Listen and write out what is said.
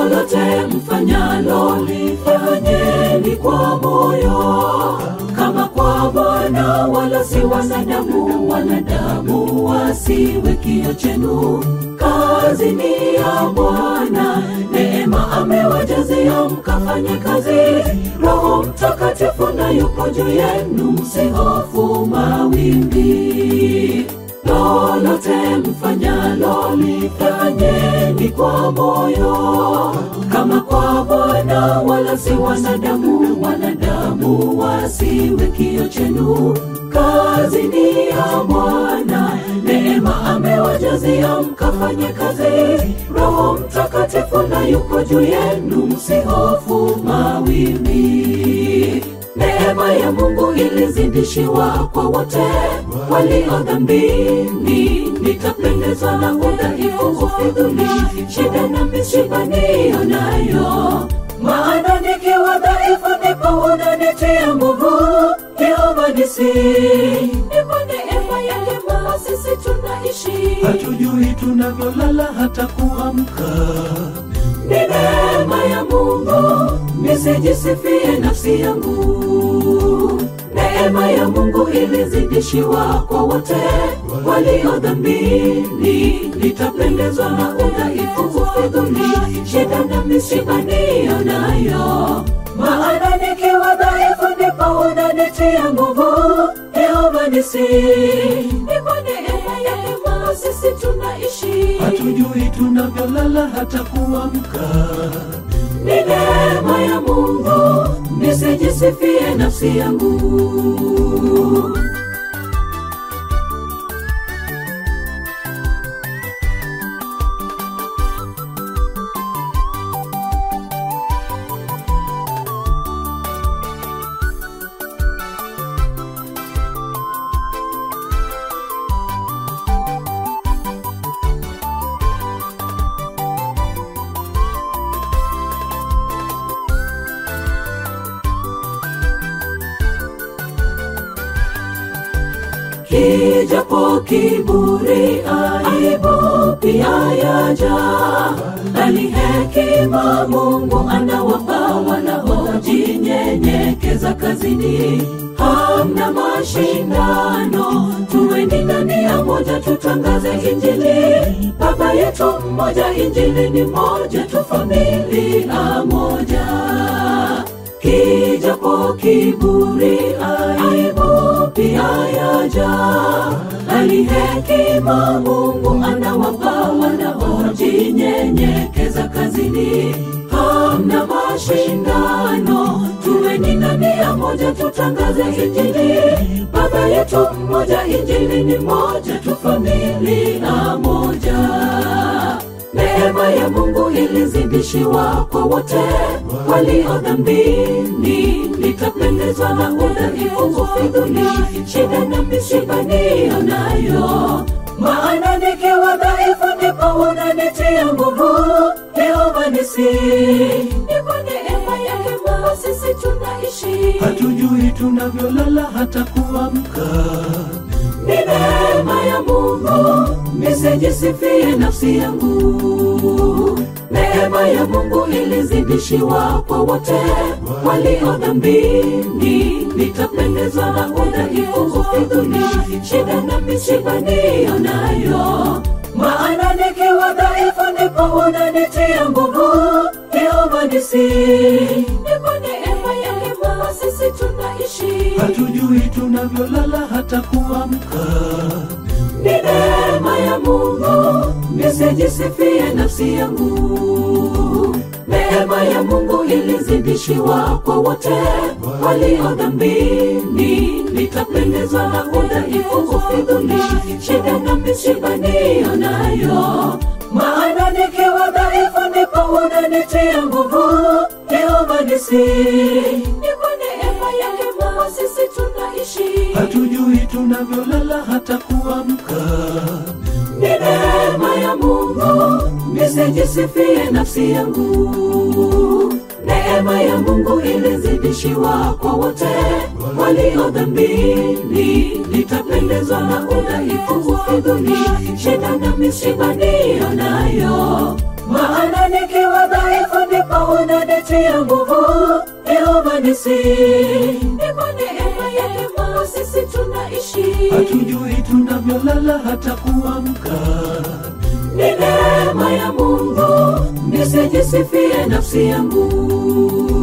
lolote mfanyalo lifanyeni kwa moyo kama kwa Bwana wala si wanadamu, wanadamu wasiwe kio chenu. Kazi ni ya Bwana, neema amewajazia mkafanye kazi. Roho Mtakatifu na yupo juu yenu, msihofu mawimbi lolote mfanyalo lifanyeni kwa moyo kama kwa Bwana wala si wanadamu, wanadamu wasiwe kio chenu. Kazi ni ya Bwana, neema amewajazia mkafanye kazi. Roho Mtakatifu na yuko juu yenu, msihofu mawimbi. Neema ya Mungu ilizidishiwa kwa wote walio dhambini. Nitapendezwa na udhaifu, ufidhuli, shida na misiba niyo nayo, maana nikiwa dhaifu ndipo unanitia nguvu. Yehova nisi ni kwa neema yake Baba sisi tunaishi, hatujui tunavyolala hata kuamka. ni neema ya Mungu, nisijisifie nafsi yangu. Neema ya Mungu ilizidishiwa kwa wote walio dhambini. Nitapendezwa na udhaifu, ufidhuli, shida na misiba niyo nayo, maana nikiwa dhaifu ndipo unanitia nguvu. Yehova nisi ni kwa neema yake Baba sisi tunaishi Hatujui tunavyolala hata kuamka. ni neema ya Mungu, nisijisifie nafsi yangu. Kijapo kiburi, aibu pia yaja, bali hekima Mungu anawapa wanaojinyenyekeza kazini. Hamna mashindano, tuweni ndani ya moja, tutangaze Injili. Baba yetu mmoja, Injili ni moja, tu familia moja kijapo kiburi, aibu pia yaja, bali hekima Mungu anawapa wanaojinyenyekeza kazini. Hamna mashindano, tuweni ndani ya moja, tutangaze Injili. Baba yetu mmoja, Injili ni moja, tu familia moja. Neema ya Mungu ilizidishiwa kwa wote walio dhambini. Nitapendezwa na udhaifu, ufidhuli, shida na misiba niyo nayo, maana nikiwa dhaifu ndipo unanitia nguvu. Yehova nisi ni kwa neema yake Baba sisi tunaishi Hatujui tunavyolala hata kuamka. ni neema ya Mungu, nisijisifie nafsi yangu. Neema ya Mungu ilizidishiwa kwa wote walio dhambini. Nitapendezwa na udhaifu, ufidhuli, shida na misiba niyo nayo, maana nikiwa dhaifu ndipo unanitia nguvu. Yehova nisi ni kwa neema yake Baba sisi tunaishi Hatujui tunavyolala hata kuamka. ni neema ya Mungu, nisijisifie nafsi yangu. Neema ya Mungu ilizidishiwa kwa wote walio dhambini. Nitapendezwa na udhaifu, ufidhuli, shida na misiba niyo nayo, maana nikiwa dhaifu ndipo unanitia nguvu. Yehova nisi ni kwa neema yake Baba sisi tunaishi Hatujui tunavyolala hata kuamka. ni neema ya Mungu, nisijisifie nafsi yangu. Neema ya Mungu ilizidishiwa kwa wote walio dhambini. Nitapendezwa na udhaifu, ufidhuli, shida na misiba niyo nayo, maana nikiwa dhaifu hakika unanitia nguvu Yehova nisi ni kwa neema yake Mungu sisi tunaishi hatujui tunavyolala hata kuamka ni neema ya Mungu nisijisifie nafsi yangu